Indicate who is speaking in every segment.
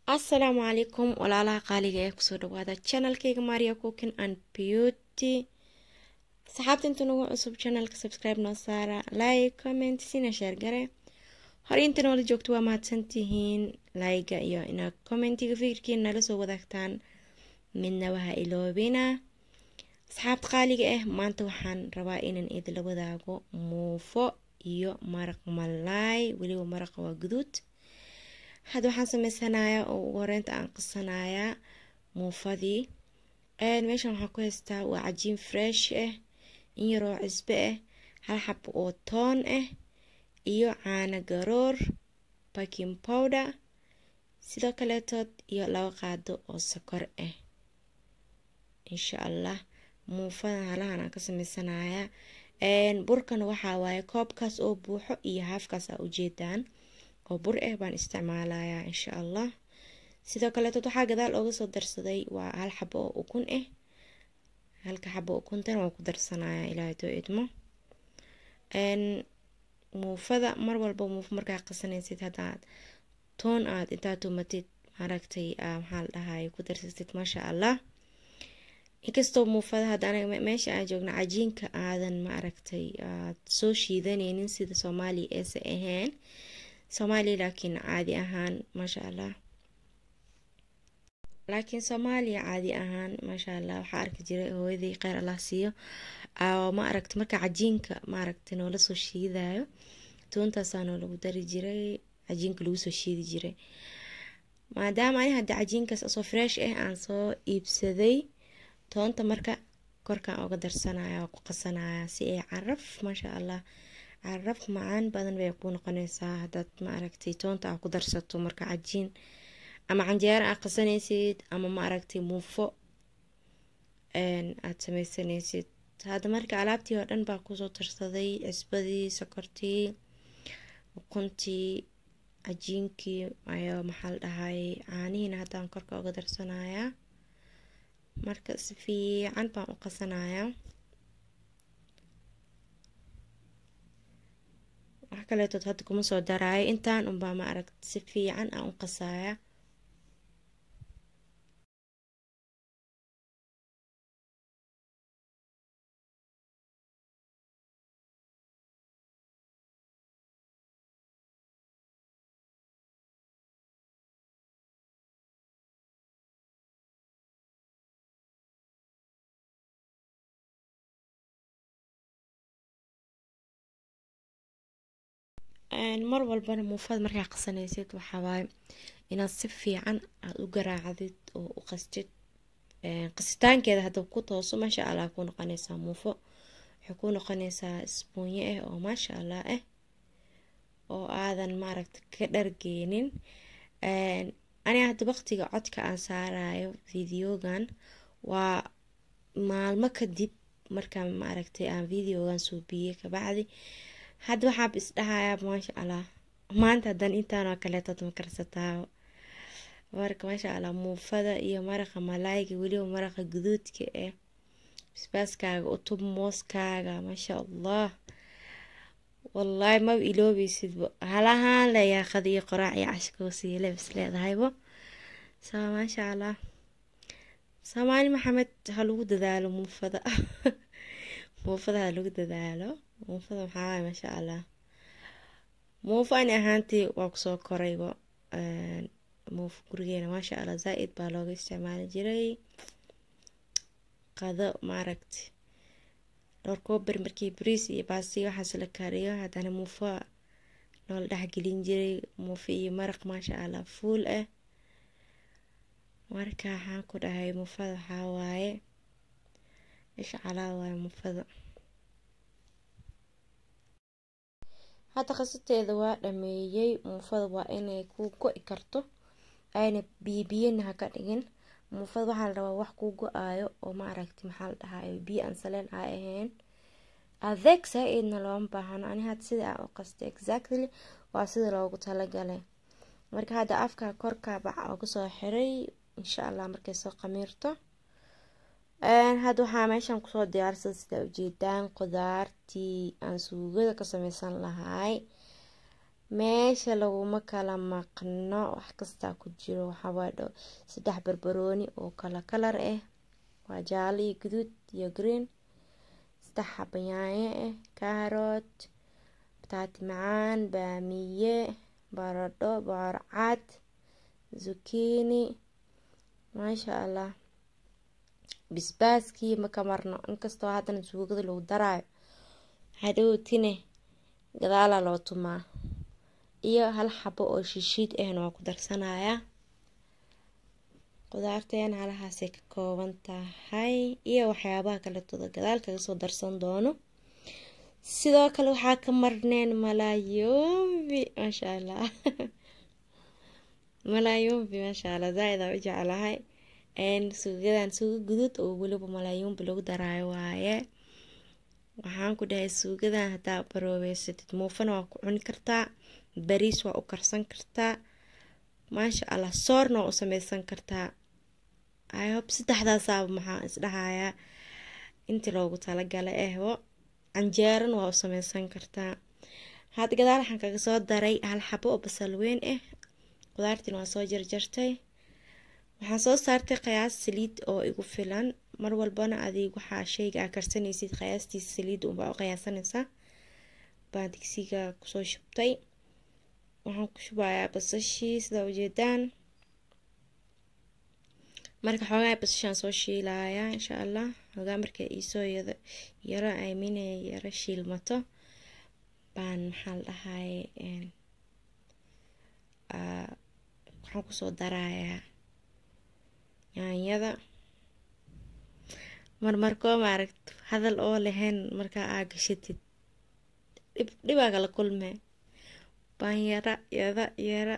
Speaker 1: assalaamu calaykum walaalaha qaaliga ee kusoo dhawaada channelkayga maria cooking and beauty saxaabta inta nagu cusub channelka subscribe noo saara like comment sina sheer gare hore inta noola joogto waa mahadsantihiin layga iyo inaad commentiga fikirkiina nala soo wadaagtaan midna waha iloobina asxaabta qaaliga ah maanta waxaan rabaa inaan idinla wadaago muufo iyo maraq malaay weliba maraqa waa guduud hadda waxaan sameysanayaa oo ugu horeynta aan qasanayaa muufadii meeshan waxaan ku haystaa waa cajiin fresh ah in yaroo cisbe ah hal xabo oo toon ah iyo caano garoor baking powder sidoo kaleetood iyo laba qaado oo sokor ah insha allah muufadan halahan aan ka sameysanayaa burkan waxaa waaye koobkaas oo buuxo iyo haafkaas aa ujeedaan oo bur ah baan isticmaalayaa insha allah sidoo kaleetood waxaa gadaal ooga soo darsaday waa hal xabo oo ukun ah halka xabo ukuntan waan ku darsanayaa ilaahay doo idmo muufada mar walba muufo markaa qasanaysid haddaad toon aad intaa tumatid maaragtay maxaa la dhahay ku darsatid maasha allah inkastoo muufada hadda anaga meesha aan joogno cajiinka aadan maaragtay aad soo shiidanaynin sida soomaaliya eese ahayn soomaaliya laakiin caadi ahaan maasha allah laakiin soomaaliya caadi ahaan maasha allah waxaa arki jiray hooyadii kheyr allah siiyo ma aragta marka cajiinka maaragta noola soo shiidayo toontaasaa noolagu dari jiray cajiinka lagu soo shiidi jiray maadaama ani hadda cajiinkaas asoo fresh ah aan soo iibsaday toonta marka korkaan oga darsanaya waa ku qasanaya si ay caraf maasha allah caraf macaan badan bay ku noqonaysaa hadaad ma aragtay toonta aa ku darsato marka cajiin ama canjeero aa qasanaysid ama ma aragtay muufo aad sameysanaysid hadda marka alaabtii oo dhan baa kusoo darsaday cisbadii sokortii ukuntii cajiinkii ayo maxaa la dhahay caanihiina haddaan korka uga darsanayaa marka si fiican baan u qasanayaa wax kaleetood hadda kuma soo daraayo intaan unbaa ma aragta si fiican aan u qasaya mar walbana muufada markaa qasanaysid waxawaaye inaad si fiican aada u garaacdid oo u qastid qasitaankeeda hadda ku tooso maasha allah ku noqonaysaa muufo waxay ku noqonaysaa isbuunyo ah oo maasha allah ah oo aadan maaragta ka dhargeynin aniga hadda waqtiga codka aan saarayo videogan waa maalmo kadib markaa maaragtay aan videogan suubiyey kabacdi hadda waxaaba isdhahayaa maasha allah maanta hadan intaanoo kaleetood ma karsataa marka maasha allah muufada iyo maraqa malaayga weliba maraqa guduudka ah basbaaskaaga utub mooskaaga maasha allah wallaahi maba iloobeysidba halahaan le yaaqada iyo qoraac iyo cashkoosiile bis leedahaybo so maasha allah soomaali maxamed ha lagu dadaalo muufada muufada ha lagu dadaalo muufada maxaa waay maasha allah muufo ani ahaantii waa kusoo korayba muufo gurigeena maasha allah zaa-id baa looga isticmaali jiray qado maaragti dhowr koober markii bariis iyo baasti waxaas la kariyo haddana muufo noola dhexgelin jiray muufo iyo maraq maasha allah fuul ah marka waxaan ku dhahay muufada waxaa waaye isha calaa waaye muufada hadda qasateeda waa dhameeyey muufada waa inay ku go-i karto ayna biyobiyana ha ka dhigin muufada waxaa la rabaa wax kuu go-aayo oo maaragti maxaa la dhahayo biyo aan saleen a ahayn adeeg saa-eedna looma baahano ani hadda sida aan u qastay exactly waa sida loogu talagalay marka hadda afka korka bac ooga soo xiray insha allah markay soo qamiirto hadda waxaa meeshan kusoo diyaarsada sida ujeedaan qudaartii aan suugada ka sameysan lahay meesha laguma kala maqno wax kastaa ku jiro waxaawaa saddex barbarooni oo kala kalar ah waa jaalo iyo guduud iyo green saddex xaba yaanyo ah kaarot bataati macaan baamiye baradho bocorcad zukiini maasha allah bisbaaskii maka marno inkastoo haddana suugada lagu daraayo hadhowtine gadaalaa loo tumaa iyo hal xabo oo shishiid ahna waa ku darsanayaa qudaarteena halahaasay ka kooban tahay iyo waxyaabaha kaletooda gadaal kaga soo darsan doono sidoo kale waxaa ka marneen malaayombi maasha allah malaayombi maasha allah zaa-id aa u jeclahay suugadan suugo guduud oo weliba malaayombi lagu daraayo waaye waxaan ku dhahay suugadan haddaa baroobeysatid muufana waa ku cuni kartaa bariis waa u karsan kartaa maasha allah soorna waa u sameysan kartaa ihob saddexdaasaaba maxaa isdhahayaa intii loogu talagalay ehbo canjeerana waa u sameysan kartaa hadda gadaal waxaan kaga soo daray hal xabo oo basal weyn ah qudaartiina waa soo jarjartay waxaan soo saartay qiyaas saliid oo igu filan mar walbana adig waxaa sheyga aa karsanaysid qiyaastiisa saliid unbaa u qiyaasanaysaa baan digsiga kusoo shubtay waxaan ku shubayaa basashii sidaa ujeedaan marka xoogaa basashaan soo shiilayaa insha allah xoogaa marka iisoo yaro aamine yaro shiilmato baan maxaa la dhahay waxaan kusoo darayaa yaanyada marmarkoo maaragt hadal oo lahayn markaa aa gashatid dhib dhibaa kala kulmee baan yara yada yara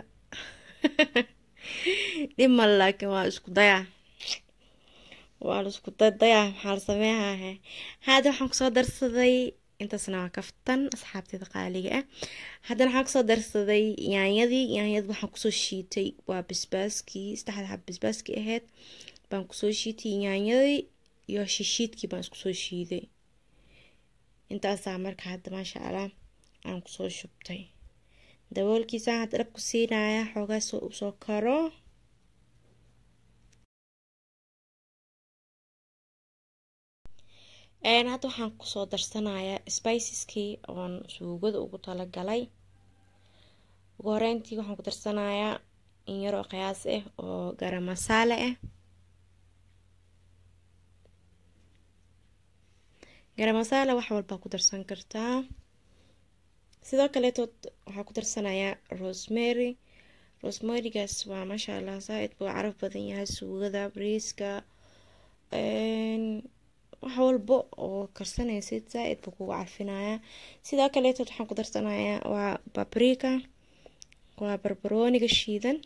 Speaker 1: dhib mal laakiin waa isku dayaa waa la isku dadayaa maxaa la sameehahe hadda waxaan kusoo darsaday intaasna waa kaftan asxaabteeda qaaliga ah haddana waxaan kusoo darsaday yaanyadii yaanyada waxaan kusoo shiitay waa basbaaskii saddexda xab basbaaskii ahayd baan kusoo shiitay yaanyadii iyo shishiidkii baan iskusoo shiiday intaasaa marka hadda maasha allah aan kusoo shubtay daboolkiisaan hadda dhabku siinaya xoogaa soo usoo karo hadda waxaan kusoo darsanayaa spiceskii oon suugada ugu talagalay ugu horeyntii waxaan ku darsanayaa in yar oo qiyaas ah oo garam masaale ah garam masaale wax walbaa ku darsan kartaa sidoo kaleetood waxaa ku darsanayaa rosemary rosemarygaas waa maasha allah saa-id buu caraf badan yahay suugada briiska wax walba oo karsanaysid saa-id buu kugu carfinayaa sidoo kaleetood waxaan ku darsanayaa waa babrika waa barbarooniga shiidan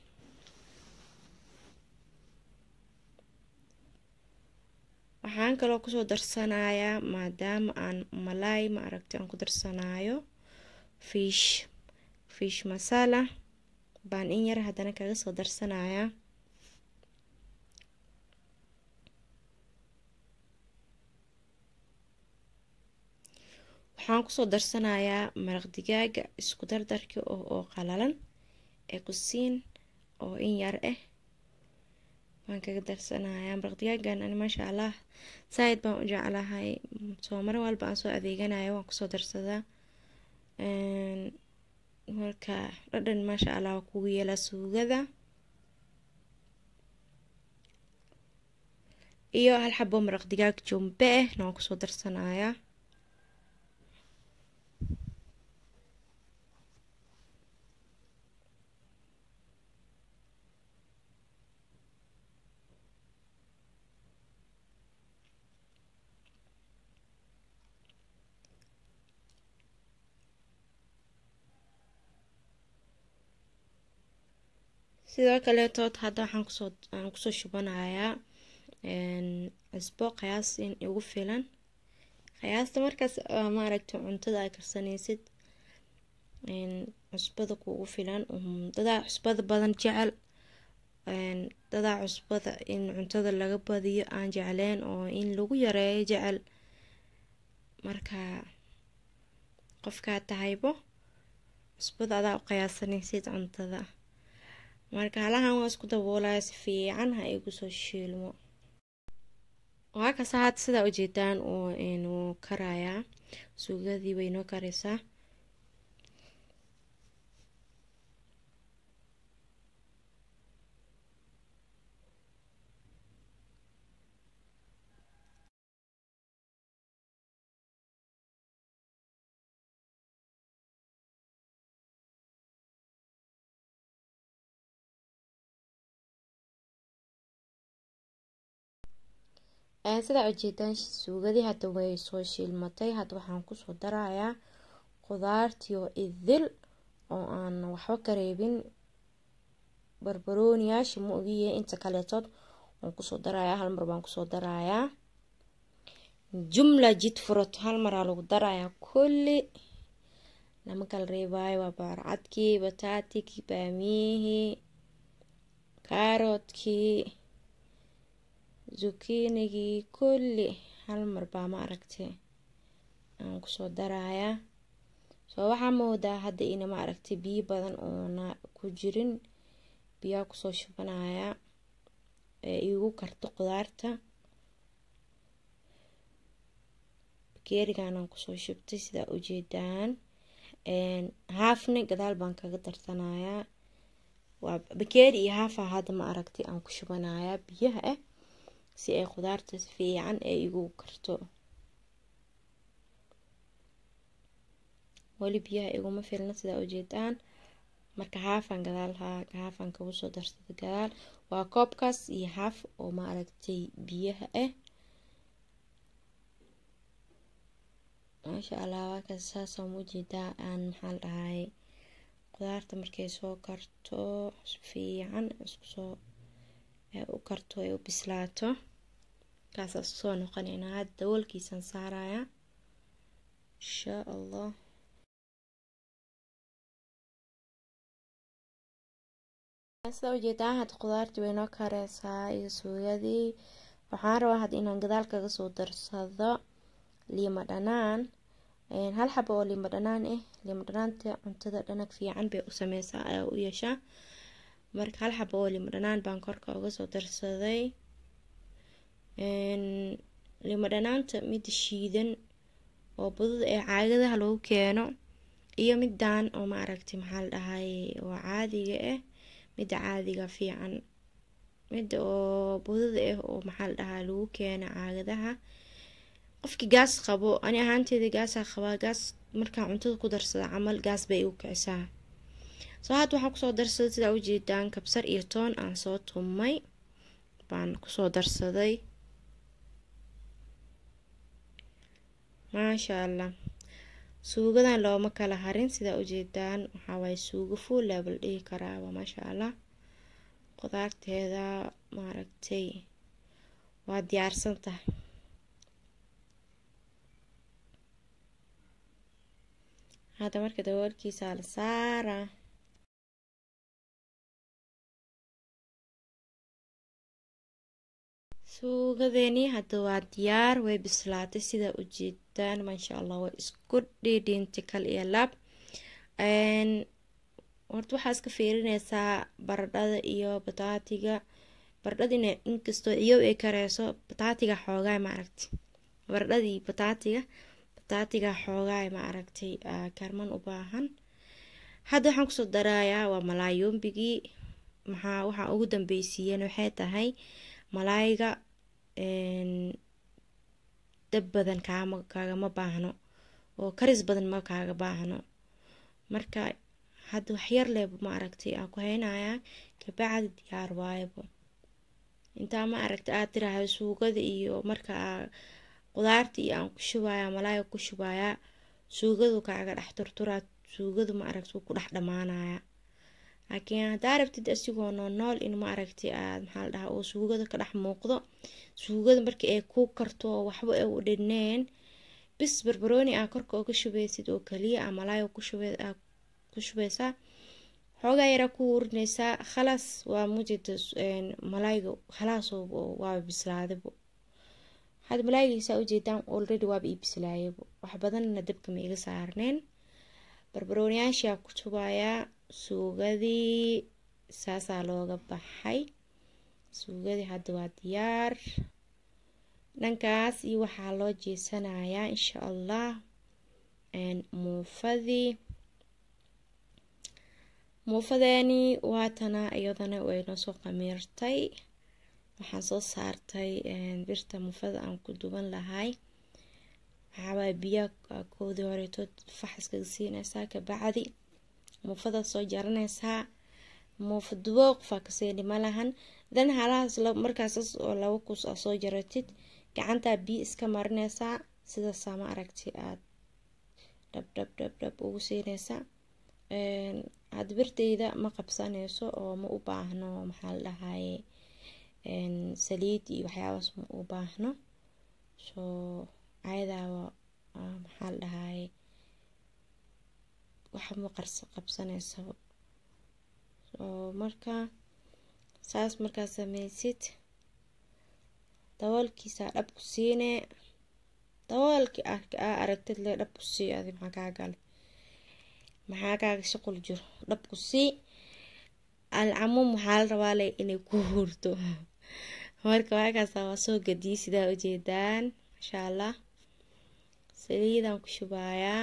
Speaker 1: waxaan kaloo kusoo darsanayaa maadaama aan malaay ma aragti aan ku darsanayo fish fish masala baan in yar haddana kaga soo darsanayaa waxaan kusoo darsanayaa maraq digaaga isku dardarka oo oo qalalan ee kusiin oo in yar ah waan kaga darsanayaa maraq digaagan ani maasha allah saa-id baan u jeclahay soo mar walba aan soo adeeganayo waan kusoo darsadaa marka dhadhan maasha allah waa kugu yeelaa suugada iyo hal xabo maraq digaag jumbe ah na waan kusoo darsanayaa sidoo kaleetood hadda waxaan kusoo aan kusoo shubanayaa cusbo qiyaas in igu filan qiyaasta markaas maaragta cuntada ay karsanaysid cusbada kuugu filan dadaa cusbada badan jecel dadaa cusbada in cuntada laga badiyo aan jecleen oo in lagu yareeyo jecel marka qofkaa tahaybo cusbada adaa u qiyaasanaysid cuntada marka halahan waa isku daboolaya si fiican ha igu soo shiilmo waa kasa had sidaa ujeedaan wuu karayaa suugadii way noo karaysaa sidaa ujeedaan suugadii hadda way soo shiilmatay hadda waxaan kusoo darayaa qudaartii oo idil oo aan waxba kareebin barbarooniyaasha ma ogiye inta kaleetood waan kusoo darayaa hal mar baan kusoo darayaa jumla jid furot hal maraa lagu darayaa kulli lama kala reebaayo waa baarcadkii bataatikii baamiyihii kaaroodkii zukiinigii kulli hal mar baa ma aragtay aan kusoo darayaa soo waxaa moodaa hadda ina ma aragtay biyo badan oona ku jirin biyaa kusoo shubanaya ee igu karto qudaarta bakeeriganaan kusoo shubtay sidaa ujeedaan haafni gadaal baan kaga darsanayaa waa bakeeri iyo haafa hadda ma aragtay aan ku shubanayaa biyaha ah si ay qudaarta si fiican ee igu karto weli biyaha iguma filna sidaa ujeedaan marka haafan gadaal haafan kagu soo darsada gadaal waa koobkaas iyo haaf oo ma aragtay biyaha ah maasha allah waakaas saasaan ujeedaa aan maxaa la dhahay qudaarta markay soo karto si fiican iskusoo u karto ay u bislaato kaasaa soo noqonaynaa hadda dawoolkiisaan saarayaa insha allah sida ujeedaa hadda qudaartii way noo kareysaa iyo suugadii waxaan rabaa hadda inaan gadaal kaga soo darsado liima dhanaan hal xabo oo liima dhanaan ah liima dhanaanta cuntada dhanag fiican bay u sameysaa ayaa u yeeshaa marka hal xabo oo liima dhanaan baan korka uga soo darsaday liima dhanaanta midda shiidan oo budada ee caagadaha lagu keeno iyo midaan oo ma aragtay maxaa la dhahay oo caadiga ah midda caadiga fiican midda oo budada ah oo maxaa la dhahaa lagu keena caagadaha qofkii gaas qabo ani ahaanteeda gaasaa qabaa gaas markaa cuntada ku darsada camal gaas bay igu kicisaa soo hadda waxaan kusoo darsaday sidaa ujeedaan kabsar iyo toon aan soo tumay baan kusoo darsaday maasha allah suugadan looma kala harin sidaa ujeedaan waxawaaye suugo full level dhihi karaaba maasha allah qudaarteeda maaragtay waa diyaarsan tahay hadda marka daboolkiisaa la saaraa suugadeeni hadda waa diyaar way bislaatay sidaa ujeedaan maasha allah way isku dhiidhiintay kal iyo laab horta waxaa iska fiirineysaa baradhada iyo bataatiga baradhadina inkastoo ciyow ay kareyso bataatiga xoogaay ma aragtay baradhadii bataatiga bataatiga xoogaay ma aragtay karman u baahan hadda waxaan kusoo darayaa waa malaayombigii maxaa waxaa ugu dambeysiiyeen waxay tahay malaayga dab badan kaama kaagama baahno oo karis badan ma kaaga baahno marka hadda waxyar leeba ma aragtay aan ku haynayaa kabacdi diyaar waayabo intaa ma aragtay aad tiraahdo suugada iyo marka qudaarta iyo aan ku shubayaa malaayga ku shubayaa suugadu kaaga dhex turturaa suugadu ma aragta ku dhex dhamaanaya laakiin haddaa rabtid asigoo noo nool in ma aragtay aad maxaa la dhahaa oo suugada ka dhex muuqdo suugada markii ay ku karto oo waxba ay u dhineen bis barbarooni aa korka uga shubeysid oo kaliya a malaayga ku shubeysaa xoogaa yaraa ku urineysaa khalaas waa mujida malaayga khalaas waaba bislaadabo had malaaygiisaa ujeedaan already waaba ii bislaayabo wax badanna dabka ma iga saarneen barbarooniyaashaa ku shubayaa suugadii saasaa looga baxay suugadii hadda waa diyaar dhankaas iyo waxaa loo jeesanayaa insha allah muufadii muufadeeni waatana iyadana waynoo soo qamiirtay waxaan soo saartay birta muufada aan ku duban lahay waxaawaa biyaa koodii horeetood faxaskaga siinaysaa kabacdi muufada soo jaranaysaa muufa dubooq faa kaseeni malahan dan halahaas markaasas oo laba kus aa soo jaratid gacantaa biyo iska marinaysaa sidaasaa ma aragti aad dhab dhab dhab dhab ugu siinaysaa had birteyda ma qabsanayso oo ma u baahno maxaa la dhahaye saliid iyo waxyaabaas ma u baahno soo ayadaaba maxaa la dhahaye waxma qarsa qabsanaysa oo marka saas markaa sameysid daboolkiisaa dhab ku siine daboolkii aa aragtid le dhab ku sii adi maxaa kaa gale maxaa kaaga shaqul jiro dhab ku sii alcamuum waxaa la rabaa le inay ku hurto marka waakaasa waa soo gadiyay sidaa ujeedaan masha allah saliidaan ku shubayaa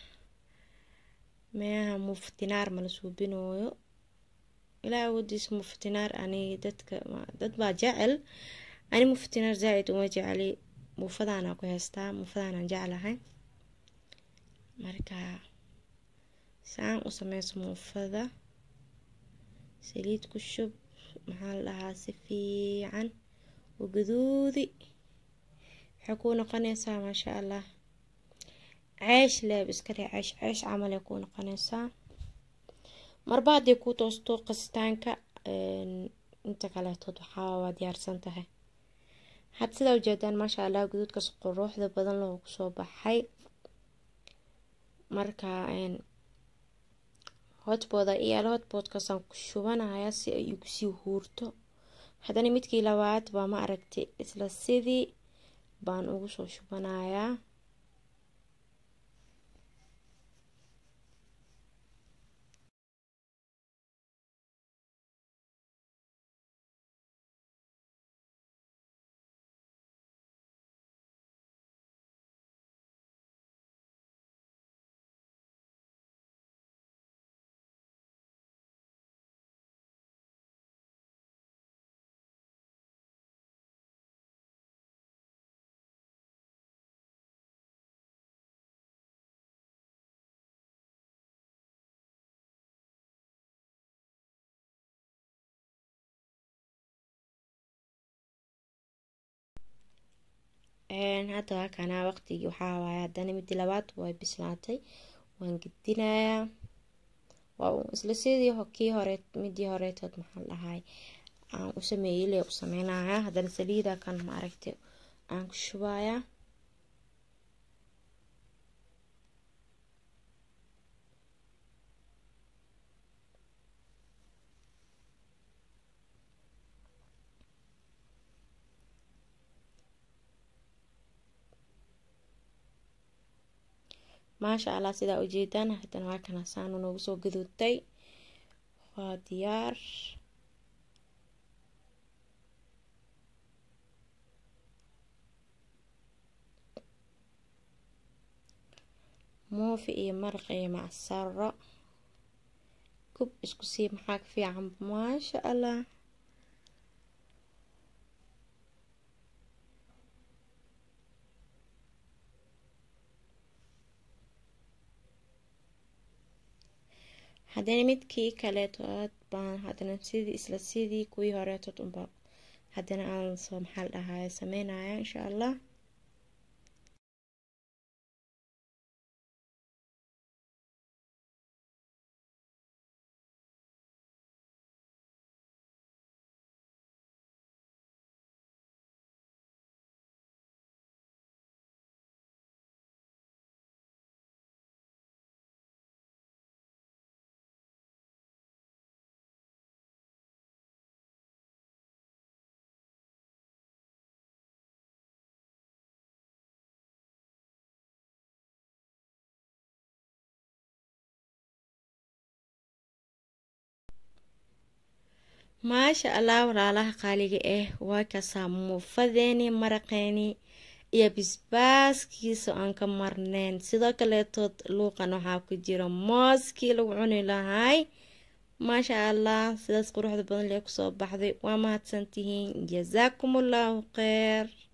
Speaker 1: meaha muftinaar mala suubinooyo ilaa awoodiisa muftinaar ani dadka dad baa jecel ani muftinaar zaa-id uma jecli muufadaana ku haystaa muufadaanaan jeclahay marka saan u sameyso muufada saliid ku shub maxaa la dhahaa si fiican u gaduudi waxay kuu noqonaysaa maasha allah ceesh leeb iska dheh ceesh ceesh camalay kuu noqonaysaa marba hadday kuu toosto qasitaanka inta kaleetood waxaa waa diyaarsan tahay had sidaa ujeedaan maasha allah guduudkaas quruuxda badan loo kusoo baxay marka hotbooda iyaala hotboodkaasaan ku shubanaya si ay igu sii huurto haddana midkii labaad baa ma aragtay isla sidii baan ugu soo shubanayaa hadda waa kanaa waqtigii waxaa waaye haddana midii labaad way bislaatay waan gedinayaa waa isla sidii kii hore midii horeetood maxaa dhahay aan u sameeyey le u sameynayaa haddana saliida kan ma aragtay aan ku shubayaa maasha allah sidaa ujeedaan haddana waa kana saanu noogu soo gaduudtay waa diyaar moofi iyo maraq iyo macsaro kub isku sii maxaa ka fiican maasha allah haddana midkii kaleetood baan haddana sidii isla sidii kuwii horeetood unba haddana aan soo maxaa la dhahaye sameynaya insha allah maasha allah walaalaha qaaliga ah waa kasaa muufadeeni maraqeeni iyo bisbaaskiisa aan ka marneyn sidoo kaleetood luuqan waxaa ku jira mooskii lagu cuni lahay maasha allah sidaas quruxda badan lee kusoo baxday waa mahadsantihiin jasaakum allahu kheer